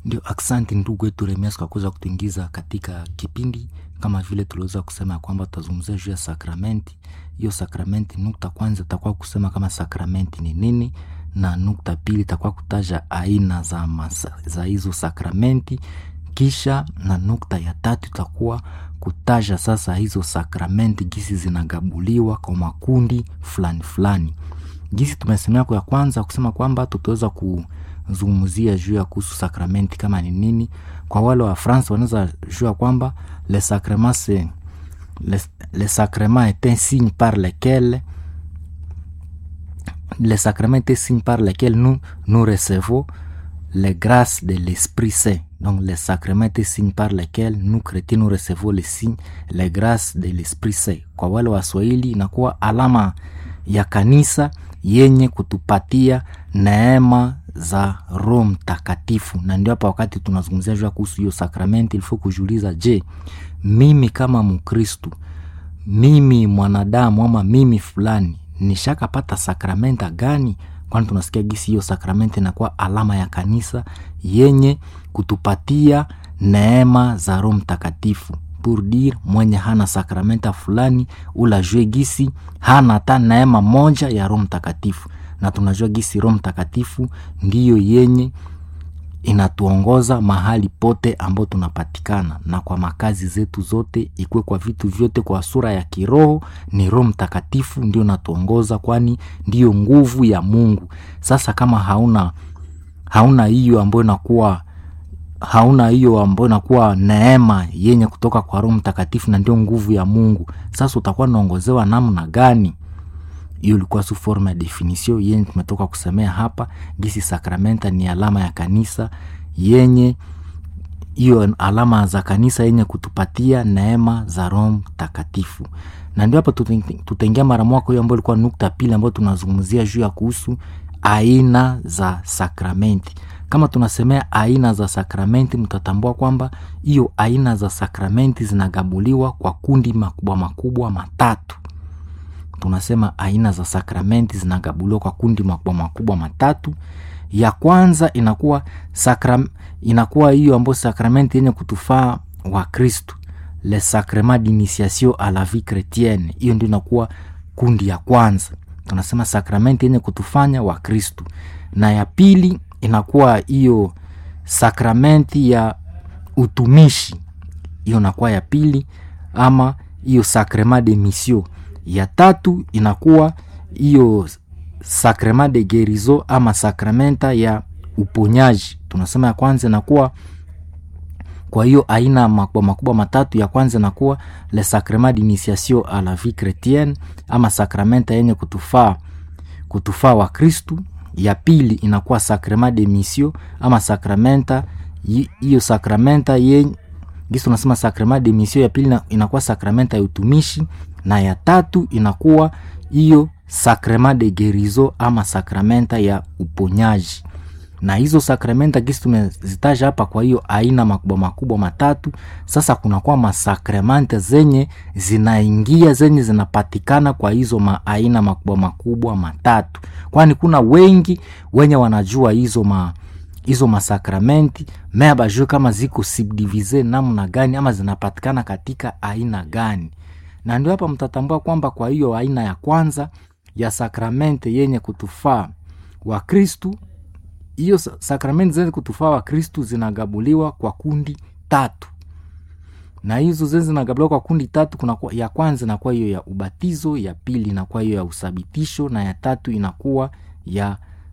Ndio, aksanti ndugu wetu Remias kwa kuweza kutuingiza katika kipindi. Kama vile tuliweza kusema ya kwamba tutazungumzia juu ya sakramenti. Hiyo sakramenti, nukta kwanza itakuwa kusema kama sakramenti ni nini, na nukta pili itakuwa kutaja aina za, masa, za hizo sakramenti, kisha na nukta ya tatu itakuwa kutaja sasa hizo sakramenti gisi zinagabuliwa kwa makundi fulani fulani. Gisi tumesemea kwa ya kwanza kusema kwamba tutaweza kuzungumzia juu ya kuhusu sakramenti kama ni nini. Kwa wale wa France wanaweza jua kwamba le sacrement c'est le, le sacrement est un signe par lequel le sacrement est un signe par lequel nous nous recevons les grâces de l'Esprit Saint. Donc le sacrement est un signe par lequel nous chrétiens nous recevons les signes les grâces de l'Esprit Saint. Kwa wale wa Swahili inakuwa alama ya kanisa yenye kutupatia neema za Roho Mtakatifu, na ndio hapa wakati tunazungumzia juu kuhusu hiyo sakramenti, ilifo kujiuliza, je, mimi kama Mkristu, mimi mwanadamu ama mimi fulani nishakapata sakramenta gani? Kwani tunasikia gisi hiyo sakramenti inakuwa alama ya kanisa yenye kutupatia neema za Roho Mtakatifu pour dire mwenye hana sakramenta fulani ula jue gisi hana hata neema moja ya Roho Mtakatifu, na tunajua gisi Roho Mtakatifu ndiyo yenye inatuongoza mahali pote ambao tunapatikana na kwa makazi zetu zote, ikuwe kwa vitu vyote, kwa sura ya kiroho ni Roho Mtakatifu ndio natuongoza, kwani ndiyo nguvu ya Mungu. Sasa kama hauna hauna hiyo ambayo inakuwa hauna hiyo ambayo inakuwa neema yenye kutoka kwa Roho Mtakatifu na ndio nguvu ya Mungu, sasa utakuwa naongozewa namna gani? Hiyo ilikuwa su forma ya definition yenye tumetoka kusemea hapa, gisi sakramenta ni alama ya kanisa yenye hiyo alama za kanisa yenye kutupatia neema za Roho Mtakatifu, na ndio hapa tutaingia mara moja kwa hiyo ambayo ilikuwa nukta pili ambayo tunazungumzia juu ya kuhusu aina za sakramenti. Kama tunasemea aina za sakramenti, mtatambua kwamba hiyo aina za sakramenti zinagabuliwa kwa kundi makubwa makubwa matatu. Tunasema aina za sakramenti zinagabuliwa kwa kundi makubwa makubwa matatu. Ya kwanza inakuwa sakram, inakuwa hiyo ambayo sakramenti yenye kutufaa wa Kristu, le sacrement d'initiation a la vie chretienne. Hiyo ndio inakuwa kundi ya kwanza, tunasema sakramenti yenye kutufanya wa Kristu, na ya pili inakuwa hiyo sakramenti ya utumishi, hiyo inakuwa ya pili, ama hiyo sacrement de mission. Ya tatu inakuwa hiyo sacrement de guérison ama sakramenta ya uponyaji. Tunasema ya kwanza inakuwa kwa hiyo aina makubwa makubwa matatu. Ya kwanza inakuwa le sacrement d'initiation a la vie chretienne ama sakramenta yenye kutufaa kutufaa wa Kristu ya pili inakuwa sacrement de mission ama sakramenta hiyo sakramenta yenye gisi tunasema sacrement de mission. Ya pili inakuwa sakramenta ya utumishi, na ya tatu inakuwa hiyo sacrement de guérison ama sakramenta ya uponyaji. Na hizo sakramenta gisi tumezitaja hapa, kwa hiyo aina makubwa makubwa matatu. Sasa kunakuwa masakramenta zenye zinaingia zenye zinapatikana kwa hizo maaina makubwa makubwa matatu, kwani kuna wengi wenye wanajua hizo ma hizo masakramenti mea bajue kama ziko subdivise namna gani ama zinapatikana katika aina gani, na ndio hapa mtatambua kwamba kwa hiyo aina ya kwanza ya sakramenti yenye kutufaa wa Kristu hiyo sakramenti zenye kutufaa wa Kristu zinagabuliwa kwa kundi tatu, na hizo zenye zinagabuliwa kwa kundi tatu, kuna ya kwanza inakuwa hiyo ya ubatizo, ya pili inakuwa hiyo ya usabitisho, na ya tatu inakuwa ya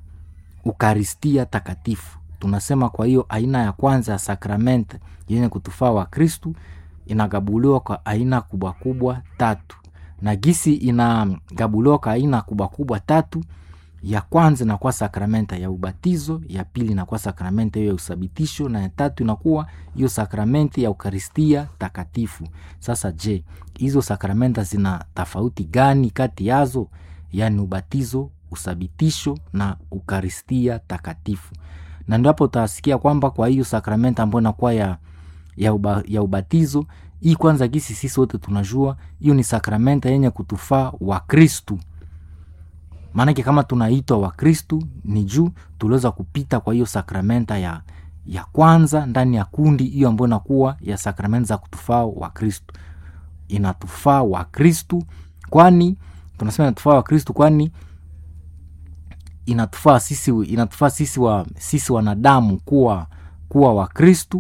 ukaristia takatifu. Tunasema kwa hiyo aina ya kwanza ya sakramenti yenye kutufaa wa Kristu inagabuliwa kwa aina kubwa kubwa tatu, na gisi inagabuliwa kwa aina kubwa kubwa tatu ya kwanza inakuwa sakramenta ya ubatizo, ya pili inakuwa sakramenta hiyo ya usabitisho, na ya tatu inakuwa hiyo sakramenti ya ukaristia takatifu. Sasa je, hizo sakramenta zina tofauti gani kati yazo? Yaani ubatizo, usabitisho na ukaristia takatifu. Na ndio hapo utasikia kwamba kwa hiyo sakramenta ambayo inakuwa ya, ya, uba, ya ubatizo hii kwanza, gisi sisi wote tunajua hiyo ni sakramenta yenye kutufaa wa Kristu maanake kama tunaitwa Wakristu ni juu tuliweza kupita kwa hiyo sakramenta ya, ya kwanza ndani ya kundi hiyo ambayo inakuwa ya sakramenti za kutufaa wa kristu inatufaa wa kristu kwani tunasema inatufaa wa kristu kwani inatufaa sisi inatufaa sisi wa sisi wanadamu kuwa kuwa wa kristu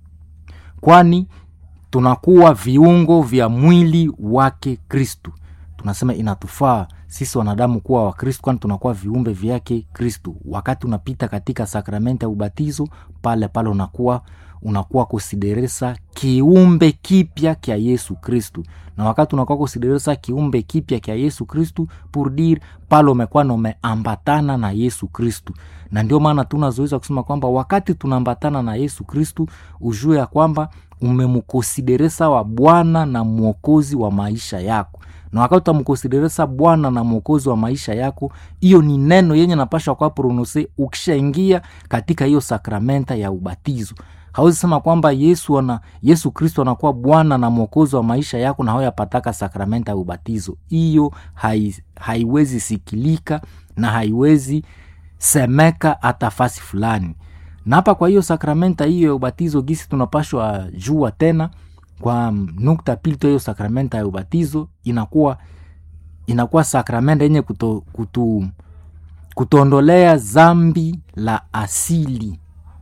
kwani tunakuwa viungo vya mwili wake kristu tunasema inatufaa sisi wanadamu kuwa wa kristu kwani tunakuwa viumbe vyake kristu wakati unapita katika sakramenti ya ubatizo pale pale unakuwa unakuwa kusideresa kiumbe kipya kya yesu kristu na wakati unakuwa kusideresa kiumbe kipya kya yesu kristu pour dire pale umekuwa na umeambatana na yesu kristu na ndio maana tunazoeza kusema kwamba wakati tunaambatana na yesu kristu ujue ya kwamba umemkonsideresa wa bwana na mwokozi wa maisha yako na wakati utamkonsideresa bwana na mwokozi wa maisha yako hiyo ni neno yenye napashwa kwa prononse ukishaingia katika hiyo sakramenta ya ubatizo hawezi sema kwamba yesu ana yesu kristo anakuwa bwana na mwokozi wa maisha yako na hauyapataka sakramenta ya ubatizo hiyo hai, haiwezi sikilika na haiwezi semeka hata fasi fulani na hapa kwa hiyo sakramenta hiyo ya ubatizo gisi tunapashwa jua tena kwa nukta pili tu hiyo sakramenta ya ubatizo inakuwa inakuwa sakramenta yenye kuto, kutu, kutuondolea zambi la asili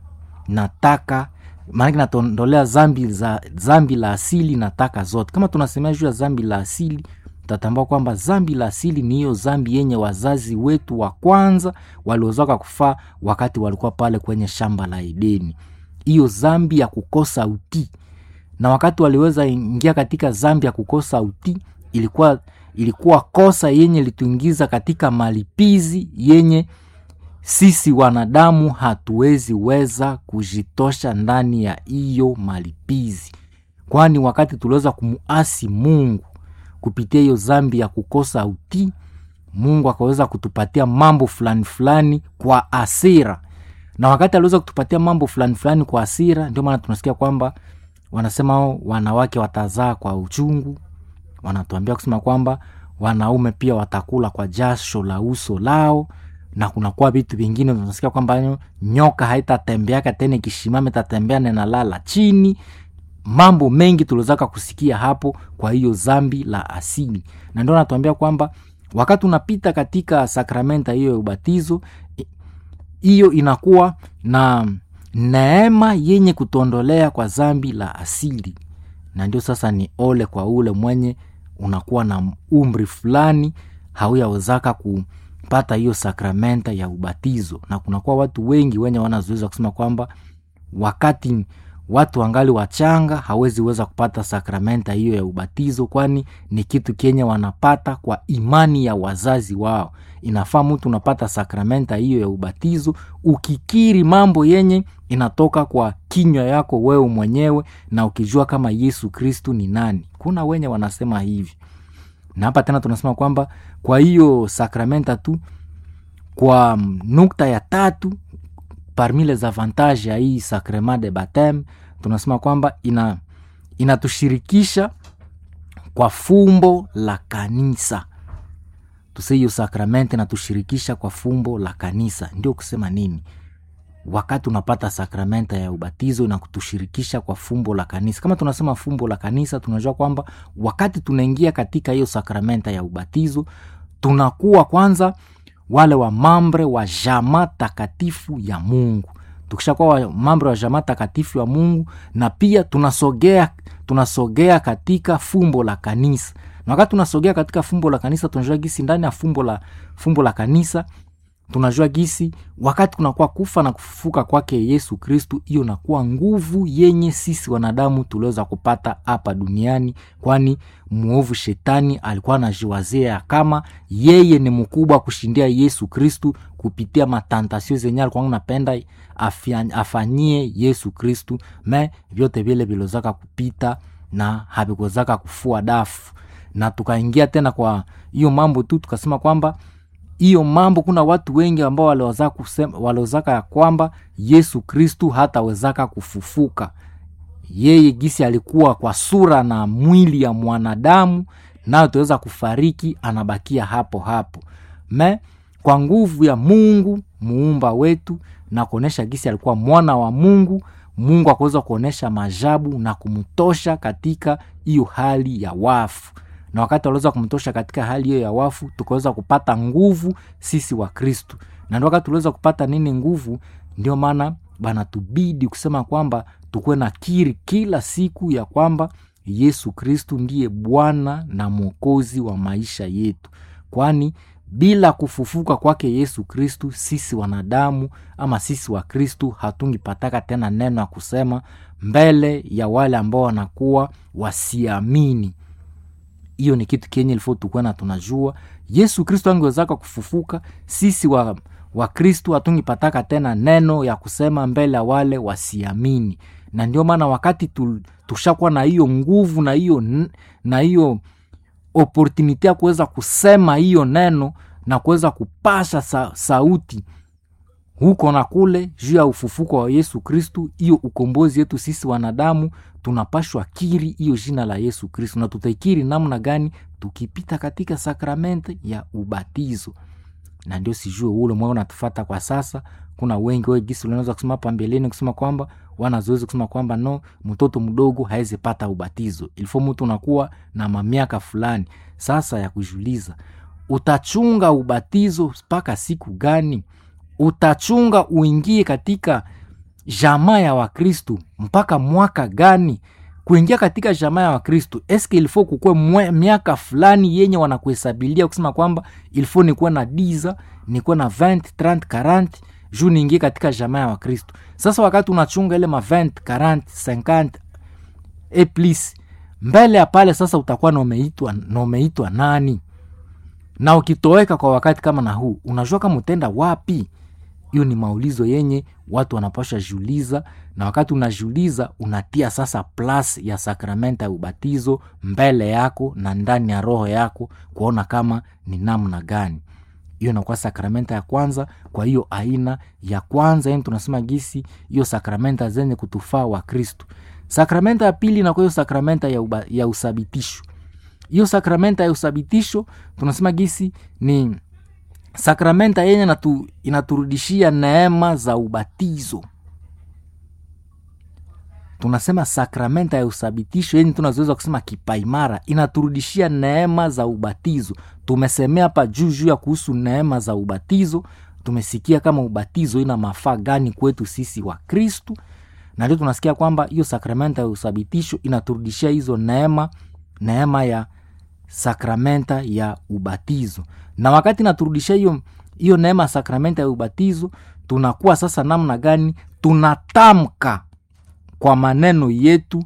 nataka maanake natondolea zambi za zambi la asili na taka zote kama tunasemea juu ya zambi la asili tatambua kwamba zambi la asili ni hiyo zambi yenye wazazi wetu wa kwanza waliozaka kufaa wakati walikuwa pale kwenye shamba la edeni hiyo zambi ya kukosa utii na wakati waliweza ingia katika zambi ya kukosa utii ilikuwa ilikuwa kosa yenye lituingiza katika malipizi yenye sisi wanadamu hatuwezi weza kujitosha ndani ya hiyo malipizi kwani wakati tuliweza kumuasi mungu kupitia hiyo zambi ya kukosa utii mungu akaweza kutupatia mambo fulani fulani kwa asira na wakati aliweza kutupatia mambo fulani fulani kwa asira ndio maana tunasikia kwamba wanasema wanawake watazaa kwa uchungu wanatuambia kusema kwamba wanaume pia watakula kwa jasho la uso lao na kunakuwa vitu vingine tunasikia kwamba nyoka haitatembeaka tena ikishimama itatembea nenalala chini mambo mengi tuliozaka kusikia hapo kwa hiyo zambi la asili na ndio natuambia kwamba wakati unapita katika sakramenta hiyo ya ubatizo hiyo inakuwa na neema yenye kutondolea kwa zambi la asili na ndio sasa ni ole kwa ule mwenye unakuwa na umri fulani hauyawezaka kupata hiyo sakramenta ya ubatizo na kunakuwa watu wengi wenye wanazoeza kusema kwamba wakati watu wangali wachanga hawezi weza kupata sakramenta hiyo ya ubatizo kwani ni kitu kenye wanapata kwa imani ya wazazi wao inafaa mtu unapata sakramenta hiyo ya ubatizo ukikiri mambo yenye inatoka kwa kinywa yako wewe mwenyewe na ukijua kama yesu kristu ni nani kuna wenye wanasema hivi na hapa tena tunasema kwamba kwa hiyo sakramenta tu kwa nukta ya tatu parmi les avantages ya hii sacrement de bapteme tunasema kwamba ina inatushirikisha kwa fumbo la kanisa tuse hiyo sakramenti inatushirikisha kwa fumbo la kanisa ndio kusema nini wakati unapata sakramenta ya ubatizo na kutushirikisha kwa fumbo la kanisa kama tunasema fumbo la kanisa tunajua kwamba wakati tunaingia katika hiyo sakramenta ya ubatizo tunakuwa kwanza wale wa mambre wa jama takatifu ya mungu tukishakuwa wa mambre wa jama takatifu ya mungu na pia tunasogea tunasogea katika fumbo la kanisa na wakati tunasogea katika fumbo la kanisa tunajua gisi ndani ya fumbo la fumbo la kanisa tunajua gisi wakati kunakuwa kufa na kufufuka kwake yesu kristu hiyo nakuwa nguvu yenye sisi wanadamu tuliweza kupata hapa duniani kwani mwovu shetani alikuwa anajiwazia ya kama yeye ni mkubwa kushindia yesu kristu kupitia matantasio zenye alikuwa napenda afanyie yesu kristu me vyote vile vilozaka kupita na havikozaka kufua dafu na tukaingia tena kwa hiyo mambo tu tukasema kwamba hiyo mambo kuna watu wengi ambao waliozaka ya kwamba yesu kristu hatawezaka kufufuka yeye gisi alikuwa kwa sura na mwili ya mwanadamu nayo tuweza kufariki anabakia hapo hapo me kwa nguvu ya mungu muumba wetu na kuonyesha gisi alikuwa mwana wa mungu mungu akaweza kuonyesha majabu na kumtosha katika hiyo hali ya wafu na wakati waliweza kumtosha katika hali hiyo ya wafu tukaweza kupata nguvu sisi wa kristu na ndio wakati tuliweza kupata nini nguvu ndio maana banatubidi kusema kwamba tukuwe na kiri kila siku ya kwamba yesu kristu ndiye bwana na mwokozi wa maisha yetu kwani bila kufufuka kwake yesu kristu sisi wanadamu ama sisi wa kristu hatungipataka tena neno ya kusema mbele ya wale ambao wanakuwa wasiamini hiyo ni kitu kenye ilifo tukwena tunajua yesu kristu angewezaka kufufuka sisi wa wakristu hatungipataka tena neno ya kusema mbele ya wale wasiamini na ndio maana wakati tu, tushakuwa na hiyo nguvu na hiyo na hiyo opportunity ya kuweza kusema hiyo neno na kuweza kupasha sa, sauti huko na kule juu ya ufufuko wa yesu kristu hiyo ukombozi yetu sisi wanadamu tunapashwa kiri hiyo jina la yesu kristu na tutaikiri namna gani tukipita katika sakramenti ya ubatizo na ndio sijue ule mwao natufata kwa sasa kuna wengi we gisi unaweza kusema hapa mbeleni kusema kwamba wanazoezi kusema kwamba no mtoto mdogo hawezi pata ubatizo ilifo mtu unakuwa na mamiaka fulani sasa ya kujuliza utachunga ubatizo mpaka siku gani utachunga uingie katika jamaa ya wakristu mpaka mwaka gani kuingia katika jamaa ya wakristu eske ilifo kukwe miaka fulani yenye wanakuhesabilia kusema kwamba ilifo nikuwe na diza nikuwe na 20 30 40 juu niingie katika jamaa ya wakristu sasa wakati unachunga ile ma 20 40 50 e plus mbele ya pale sasa utakuwa naumeitwa naumeitwa nani na ukitoweka kwa wakati kama na huu unajua kama utenda wapi hiyo ni maulizo yenye watu wanapasha jiuliza na wakati unajiuliza unatia sasa plus ya sakramenta ya ubatizo mbele yako na ndani ya roho yako kuona kama ni namna gani hiyo inakuwa sakramenta ya kwanza kwa hiyo aina ya kwanza yani tunasema gisi hiyo sakramenta zenye kutufaa wa kristu sakramenta ya pili inakuwa hiyo sakramenta ya, uba, ya usabitisho hiyo sakramenta ya usabitisho tunasema gisi ni sakramenta yenye natu, inaturudishia neema za ubatizo tunasema sakramenta ya usabitisho yenye tunazoweza kusema kipaimara inaturudishia neema za ubatizo tumesemea hapa juu juu ya kuhusu neema za ubatizo tumesikia kama ubatizo ina mafaa gani kwetu sisi wa kristu na ndio tunasikia kwamba hiyo sakramenta ya usabitisho inaturudishia hizo neema neema ya sakramenta ya ubatizo na wakati naturudishia hiyo hiyo neema ya sakramenta ya ubatizo tunakuwa sasa namna gani tunatamka kwa maneno yetu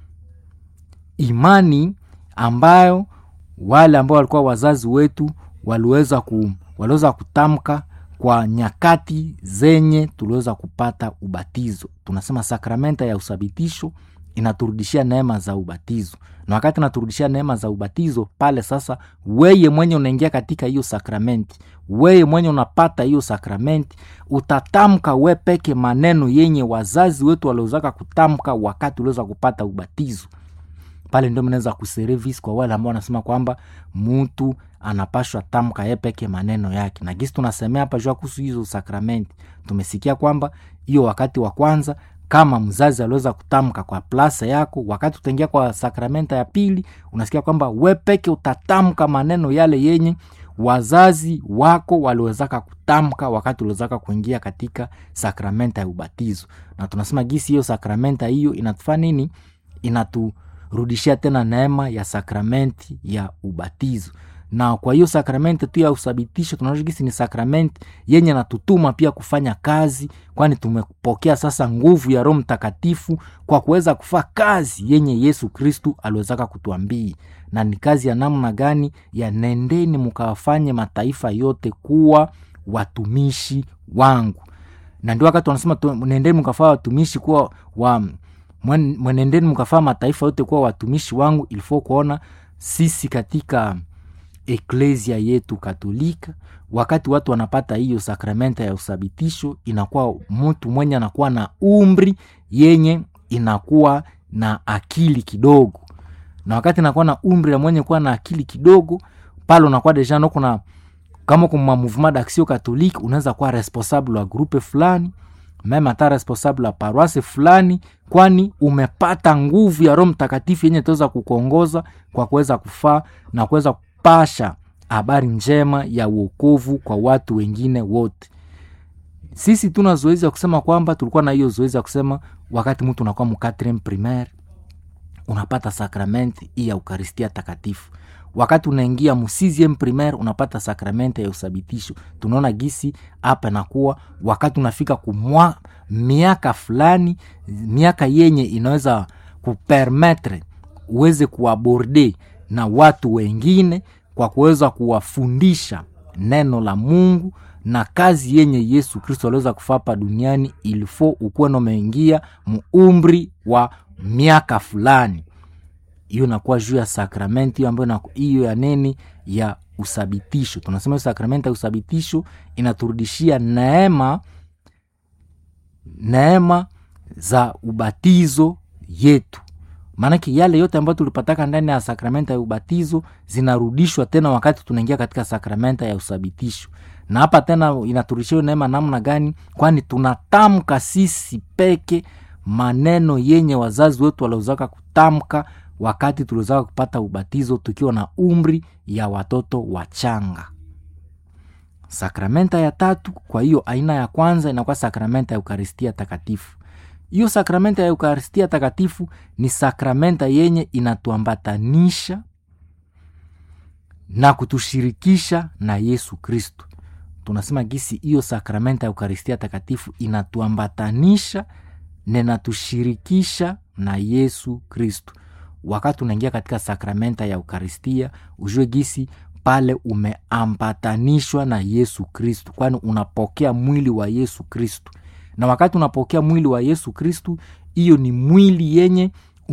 imani ambayo wale ambao walikuwa wazazi wetu waliweza ku, waliweza kutamka kwa nyakati zenye tuliweza kupata ubatizo tunasema sakramenta ya usabitisho inaturudishia neema za ubatizo na wakati inaturudishia neema za ubatizo pale sasa weye mwenye unaingia katika hiyo sakramenti weye mwenye unapata hiyo sakramenti utatamka we peke maneno yenye wazazi wetu waliozaka kutamka wakati uliweza kupata ubatizo pale ndio mnaweza kuservice kwa wale ambao wanasema kwamba mtu anapashwa tamka ye peke maneno yake na gisi tunasemea hapa jua kuhusu hizo sakramenti tumesikia kwamba hiyo wakati wa kwanza kama mzazi aliweza kutamka kwa plasa yako wakati utaingia kwa sakramenta ya pili unasikia kwamba we peke utatamka maneno yale yenye wazazi wako waliwezaka kutamka wakati uliwezaka kuingia katika sakramenta ya ubatizo na tunasema gisi hiyo sakramenta hiyo inatufaa nini inaturudishia tena neema ya sakramenti ya ubatizo na kwa hiyo sakramenti tu ya usabitisho tunaona gisi ni sakramenti yenye natutuma pia kufanya kazi kwani tumepokea sasa nguvu ya roho mtakatifu kwa kuweza kufaa kazi yenye yesu kristu aliwezaka kutuambii na ni kazi ya namna gani ya nendeni mkawafanye mataifa yote kuwa watumishi wangu na ndio wakati wanasema nendeni mkafaa watumishi kuwa wa mwenendeni mkafaa mataifa yote kuwa watumishi wangu ilifo kuona sisi katika eklesia yetu katolika wakati watu wanapata hiyo sakramenta ya usabitisho inakuwa mtu mwenye anakuwa na umri yenye inakuwa na akili kidogo na wakati inakuwa na umri ya mwenye kuwa na akili kidogo pale unakuwa deja no kuna kama kuma mouvement d'action catholique unaweza kuwa responsable wa grupe fulani meme hata responsable wa paroisse fulani kwani umepata nguvu ya roho mtakatifu yenye itaweza kukuongoza kwa kuweza kufaa na kuweza kupasha habari njema ya uokovu kwa watu wengine wote sisi tuna zoezi ya kusema kwamba tulikuwa na hiyo zoezi ya kusema wakati mtu unakuwa mkatrem primaire unapata sakramenti hii ya ukaristia takatifu wakati unaingia musiziem primaire unapata sakramenti ya usabitisho tunaona gisi hapa nakuwa wakati unafika kumwa miaka fulani miaka yenye inaweza kupermetre uweze kuaborde na watu wengine kwa kuweza kuwafundisha neno la mungu na kazi yenye yesu kristo aliweza kufapa duniani ilifo ukuwe nomeingia muumri wa miaka fulani hiyo inakuwa juu ya sakramenti hiyo ambayo hiyo ya nini ya usabitisho tunasema hiyo sakramenti ya usabitisho inaturudishia neema neema za ubatizo yetu maanake yale yote ambayo tulipataka ndani ya sakramenta ya ubatizo zinarudishwa tena wakati tunaingia katika sakramenta ya usabitisho na hapa tena inaturudishia neema namna gani kwani tunatamka sisi peke maneno yenye wazazi wetu waliozaka kutamka wakati tuliozaka kupata ubatizo tukiwa na umri ya watoto wachanga sakramenta ya tatu kwa hiyo aina ya kwanza inakuwa sakramenta ya eukaristia takatifu hiyo sakramenta ya eukaristia takatifu ni sakramenta yenye inatuambatanisha na kutushirikisha na yesu kristo tunasema gisi hiyo sakramenta ya eukaristia takatifu inatuambatanisha na inatushirikisha na yesu kristo wakati unaingia katika sakramenta ya eukaristia ujue gisi pale umeambatanishwa na yesu kristu kwani unapokea mwili wa yesu kristu na wakati unapokea mwili wa yesu kristu hiyo ni mwili yenye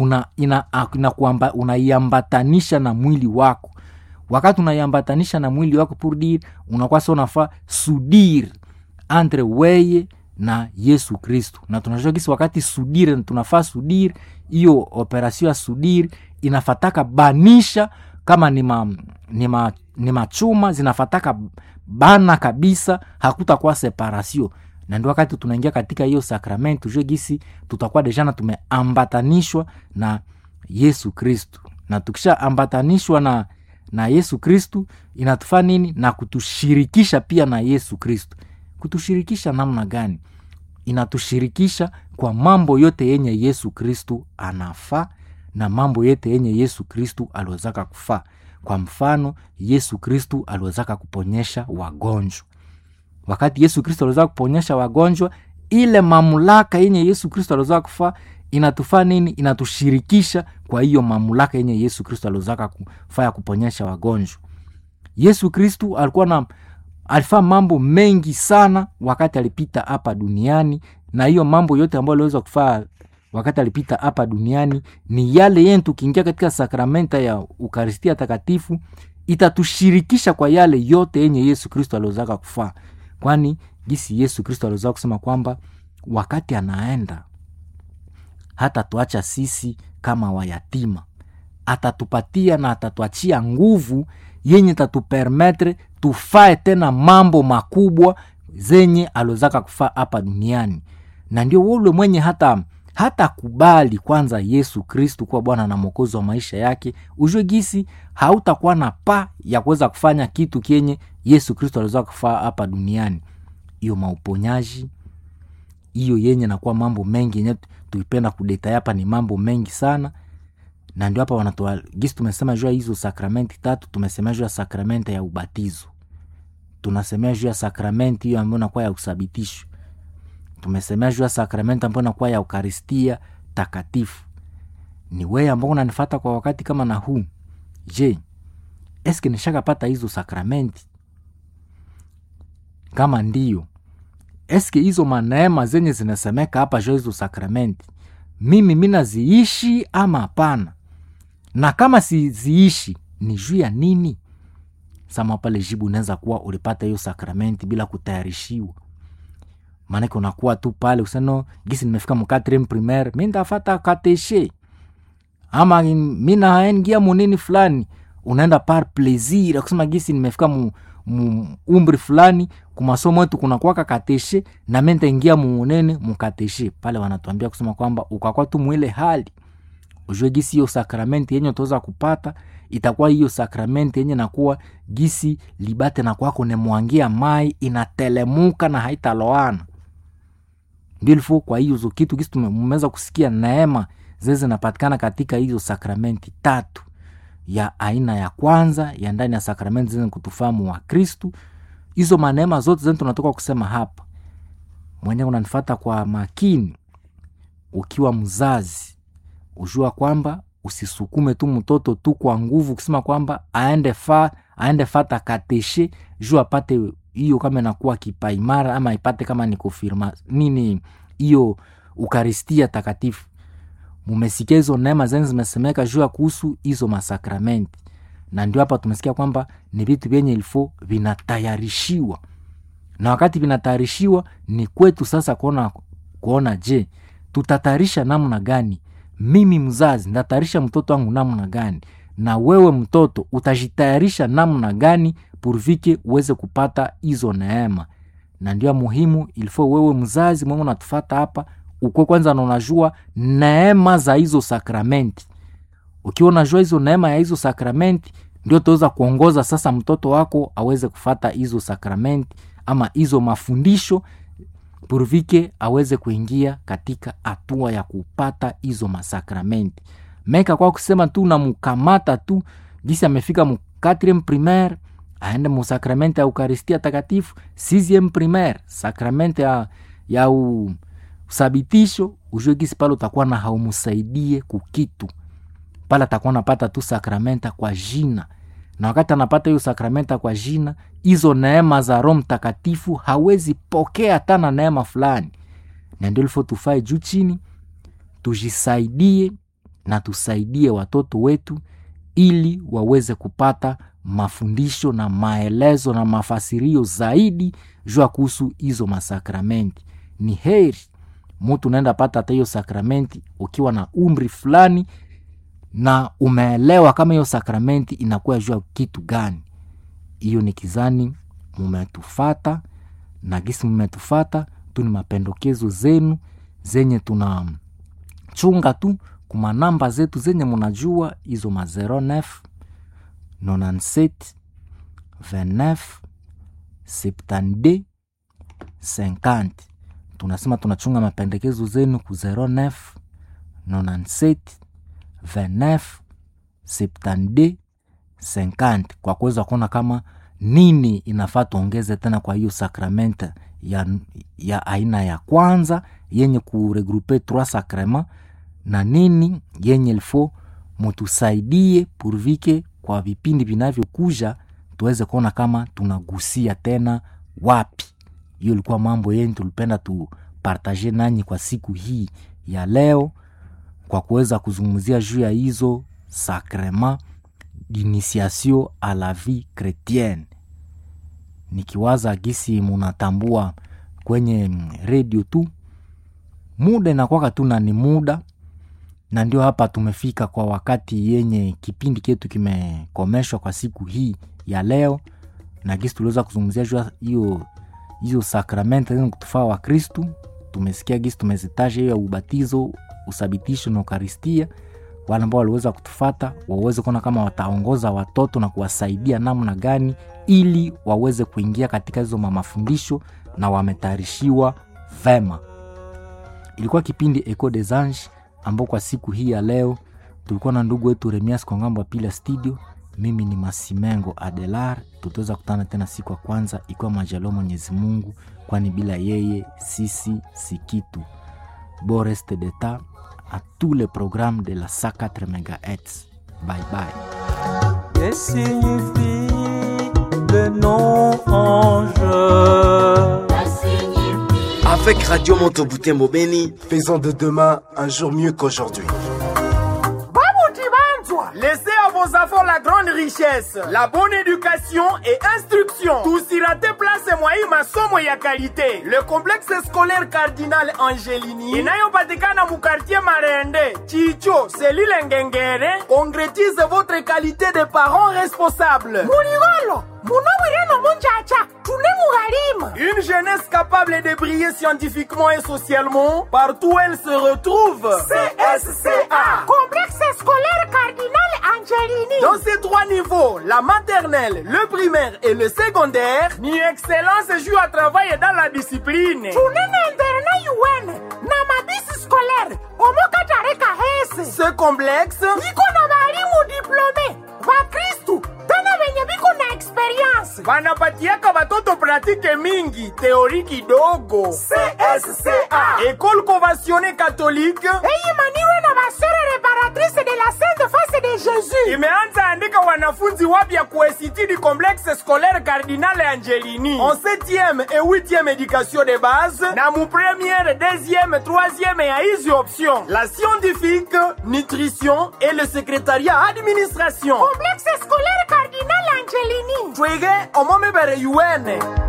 unaiambatanisha una, una na mwili wako wakati unaiambatanisha na mwili wako pour dire unakuwa sa unafaa sudir entre weye na yesu kristu na tunajua kisi wakati sudir tunafaa sudir hiyo operasio ya sudir inafataka banisha kama ni, ma, ni, ma, ni machuma zinafataka bana kabisa hakutakuwa separasio na ndio wakati tunaingia katika hiyo sakramenti tujue gisi tutakuwa dejana tumeambatanishwa na yesu kristu na tukishaambatanishwa na na yesu kristu inatufaa nini na kutushirikisha pia na yesu kristu kutushirikisha namna gani inatushirikisha kwa mambo yote yenye yesu kristu anafaa na mambo yote yenye yesu kristu aliwezaka kufaa kwa mfano yesu kristu aliwezaka kuponyesha wagonjwa wakati yesu kristo aliweza kuponyesha wagonjwa ile mamlaka yenye yesu kristo aliweza kufaa inatufaa nini inatushirikisha kwa hiyo mamlaka yenye yesu kristo aliwezaka kufaa ya kuponyesha wagonjwa yesu kristu alikuwa na alifaa mambo mengi sana wakati alipita hapa duniani na hiyo mambo yote ambayo aliweza kufaa wakati alipita hapa duniani ni yale yene tukiingia katika sakramenta ya ukaristia takatifu itatushirikisha kwa yale yote yenye yesu kristo aliwezaka kufaa kwani gisi yesu kristo aliweza kusema kwamba wakati anaenda hata tuacha sisi kama wayatima atatupatia na atatuachia nguvu yenye tatupermetre tufae tena mambo makubwa zenye aliwezaka kufaa hapa duniani na ndio ule mwenye hata hata kubali kwanza yesu kristu kuwa bwana na mwokozi wa maisha yake ujue gisi hautakuwa na pa ya kuweza kufanya kitu kenye yesu kristo aliweza kufaa hapa duniani hiyo mauponyaji hiyo yenye nakuwa mambo mengi yenye tuipenda kudeta hapa ni mambo mengi sana na ndio hapa wanatoa gisi tumesema juu ya hizo sakramenti tatu tumesemea juu ya sakramenti ya ubatizo tunasemea juu ya sakramenti hiyo ambayo nakuwa ya usabitisho tumesemea juu ya sakramenti ambayo nakuwa ya ukaristia takatifu ni weye ambao unanifata kwa wakati kama na huu je eske nishakapata hizo sakramenti kama ndio eske hizo maneema zenye zinasemeka hapa juu hizo sakramenti mimi minaziishi ama hapana na kama siziishi ni juu ya nini sama pale jibu unaweza kuwa ulipata hiyo sakramenti bila kutayarishiwa maanake unakuwa tu pale useno gisi nimefika mukatrem primaire mi ndafata kateshe ama mi naengia munini fulani unaenda par plaisir akusema gisi nimefika mu, mu umri fulani kumasomo yetu kunakwaka kateshe na mente ingia muunene mukateshe pale wanatuambia kusema kwamba ukakwa tu mwile hali ujue gisi hiyo sakramenti yenye utaweza kupata itakuwa hiyo sakramenti yenye nakuwa gisi libate na kwako nemwangia mai inatelemuka na haitaloana ndilfo kwa hiyo kitu gisi mmeweza kusikia neema zile zinapatikana katika hizo sakramenti tatu ya aina ya kwanza ya ndani ya sakramenti zenye kutufahamu wa kristu hizo maneema zote zenye tunatoka kusema hapa mwenyewe unanifata kwa makini ukiwa mzazi ujua kwamba usisukume tu mtoto tu kwa nguvu kusema kwamba aende fa aende fata kateshe juu apate hiyo kama inakuwa kipaimara ama ipate kama ni kufirma nini hiyo ukaristia takatifu mumesikia hizo neema zeni zimesemeka juu ya kuhusu hizo masakramenti na ndio hapa tumesikia kwamba ni vitu vyenye ilifo vinatayarishiwa na wakati vinatayarishiwa ni kwetu sasa kuona kuona je tutatayarisha namna gani mimi mzazi ndatayarisha mtoto wangu namna gani na wewe mtoto utajitayarisha namna gani purvike uweze kupata hizo neema na ndio muhimu ilifo wewe mzazi mwenye unatufata hapa ukwe kwanza na unajua neema za hizo sakramenti ukiwa unajua hizo neema ya hizo sakramenti ndio utaweza kuongoza sasa mtoto wako aweze kufata hizo sakramenti ama hizo mafundisho purvike aweze kuingia katika hatua ya kupata hizo masakramenti meka kwa kusema tu namkamata tu gisi amefika mu 4 primaire aende mu sakramenti ya eukaristia takatifu 6 primaire sakramenti ya, ya u, usabitisho ujue gisi pale utakuwa na haumusaidie kukitu pale atakuwa napata tu sakramenta kwa jina na wakati anapata hiyo sakramenta kwa jina hizo neema za roho mtakatifu hawezi pokea hata na neema fulani na ndio lifo tufae juu chini tujisaidie na tusaidie watoto wetu ili waweze kupata mafundisho na maelezo na mafasirio zaidi jua kuhusu hizo masakramenti ni heri mutu unaenda pata hata hiyo sakramenti ukiwa na umri fulani na umeelewa kama hiyo sakramenti inakuwa jua kitu gani hiyo ni kizani mumetufata na gisi mumetufata tu ni mapendokezo zenu zenye tunachunga tu kuma namba zetu zenye munajua hizo ma 09 97 29 72 50 tunasema tunachunga mapendekezo zenu ku 09 97 29 72 50 kwa kuweza kuona kama nini inafaa tuongeze tena kwa hiyo sakramenti ya, ya aina ya kwanza yenye kuregrupe trois sacrement na nini yenye ilfo mutusaidie purvike kwa vipindi vinavyokuja tuweze kuona kama tunagusia tena wapi hiyo ilikuwa mambo yenye tulipenda tupartaje nanyi kwa siku hii ya leo kwa kuweza kuzungumzia juu ya hizo sakrema d'initiation à la vie chrétienne nikiwaza gisi munatambua kwenye redio tu muda inakwaka tu na ni muda na ndio hapa tumefika kwa wakati yenye kipindi chetu kimekomeshwa kwa siku hii ya leo na gisi tuliweza kuzungumzia juu hiyo hizo sakramenti zenye kutufaa wa kristu tumesikia gisi tumezitaja hiyo ya ubatizo usabitisho na ukaristia wale ambao waliweza kutufata waweze kuona kama wataongoza watoto na kuwasaidia namna gani ili waweze kuingia katika hizo mafundisho na wametayarishiwa vema ilikuwa kipindi eco des anges ambao kwa siku hii ya leo tulikuwa na ndugu wetu remias kwa ngambo ya pili ya studio mimi ni masimengo adelar tutaweza kutana tena siku ya kwanza ikiwa majaliwa mwenyezi mungu kwani bila yeye sisi si kitu bon reste d'etat à tous les programmes de la 104 MHz. Bye bye. Que signifie le nom ange Avec Radio Monteboutembo Beni, Faisons de demain un jour mieux qu'aujourd'hui. Laissez à vos nous avons la grande richesse, la bonne éducation et instruction. Tusirate place mwai masomo ya qualité. Le complexe scolaire Cardinal Angelini inayopatikana mu quartier Marende, Chicho, Selile Ngengere concrétise votre qualité de parents responsables. muligolo munowireno munjaja tune mughalimu Une jeunesse capable de briller scientifiquement et socialement partout où elle se retrouve. CSCA. complexe scolaire cardinal angelini Dans ces trois niveaux, la maternelle, le primaire et le secondaire, ni excellence joue à travailler dans la discipline. tunene interna yuwene na mabisi scolaire omokatareka hese Ce complexe iko na balimu diplome bakristu tena benye biko na experience wanapatiaka watoto pratike mingi, teori kidogo. CSCA. École conventionnée catholique eyimaniwe na basere reparatrice de la sainte face de jésus imeanza andika wanafunzi wapya kuesitidi complexe scolaire Cardinal Angelini en 7e et 8e éducation de base na mu première, deuxième, troisième ya hizi option la scientifique, nutrition et le secrétariat administration complexe scolaire cardinal angelini twige omomebere yuene